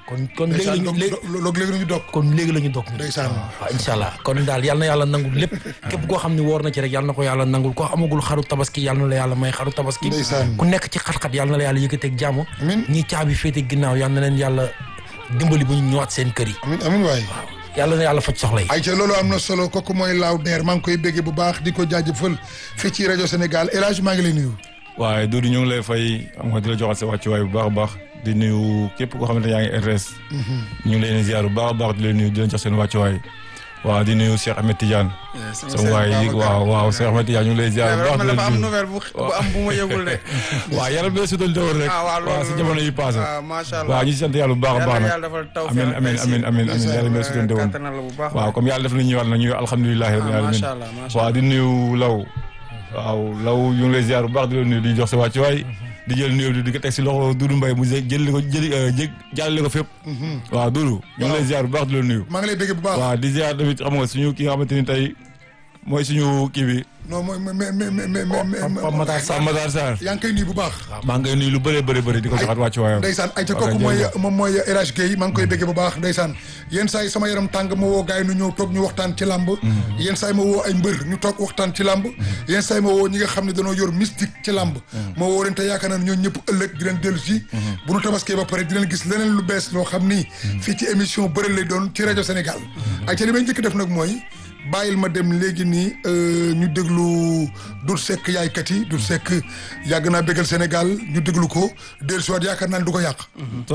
kon kon léegi ndeysaan lañu léegi loog léegi ñu dog kon léegi la ñu dog ndeysaan waaw incha allah kon daal yal na yàlla nangul lépp képp koo xam ne woor na ci rek yal na ko yàlla nangul koo amagul xaru tabaski yal na la yàlla may xaru tabaski Ndeysaan. ku nekk ci xat-xat yal na la yàlla yëkkateeg jàmm Amiin. ñi caabi féete ginnaaw yal na leen yàlla dimbali bu ñu ñëwaat seen kër yi amin amin waay yàlla na yàlla faj soxla yi ay ca loolu am na solo kooku mooy laaw deer maa ngi koy béggee bu baax di ko jaajëfal fii ci rajo Sénégal El Hadj maa ngi lay nuyu waaye Doudou ñu ngi lay fay am nga di la joxal sa wàccuwaay bu baax a baax di nuyu képp koo xamante ne yaa ngi RTS. ñu ngi leen di ziar bu baax a baax di leen nuyu di leen jox seen wàccuwaay. waaw di nuyu Cheikh Ahmed Tidiane. sama waay yi waaw waaw Cheikh Ahmed Tidiane ñu ngi lay ziar bu baax di leen dafa am nuyu. nouvelle bu bu am bu ma yëgul de. waaw yaram bi la sutal dëwër rek. ah waaw waaw si jamono yi passé. waaw macha allah waaw ñu si sant yàlla bu baax a baax yàlla nag. yàlla defal taw amiin amiin amiin amiin amiin yàlla bi la sutal dëwër. kattanal la bu baax waaw comme yàlla def na ñëwaat nag ñu alhamdulilahi rabbil Ah, alamin macha allah, macha waaw di nuyu law waaw law ñu ngi lay ziar bu baax di la nuyu di jox sa wàccuwaay di jël nuyu di di ko teg si loxo Doudou Mbaye mu jël ko jëli jë jàllale ko fépp waaw Doudou ñu ngi lay ziar bu baax di la nuyu maa ngi lay béggee bu baax waaw di ziar tamit xam nga suñu ki nga xamante ni tey mooy suñu kii bi non mooy mais mais mais mais mais Pape Matar Sarr. Sam Matar Sarr yaa ngi koy nuyu bu baax maa ngi koy nuyu lu bëree bëri bëri di ko joxaat wàccuwaayam ndeysaan ay ca waaw kooku kay, mooy jërëjëf. moom mooy El Hadj Guèye maa ngi koy béggee bu baax ndeysaan yenn saa yi sama yaram tàng ma woo gars yi nu ñëw toog ñu waxtaan ci làmb yenn saa yi ma woo ay mbër ñu toog waxtaan ci làmb yenn saa yi ma woo ñi nga xam ne dañoo yor mystique ci làmb ma woo leen te yaakaar naa ne ñoo ñëpp ëllëg di leen dellu si bu nu tabaskee ba pare di leen gis leneen lu bees loo xam ni fii ci émission bëri lay doon ci rajo Sénégal ay ca li may njëkk def nag mooy bàyyil ma dem léegi nii euh, ñu déglu Doudou Seck yaaykat yi Doudou Seck yàgg naa bégal Sénégal ñu déglu ko dellusiwaat yaakaar naa ne du ko yàq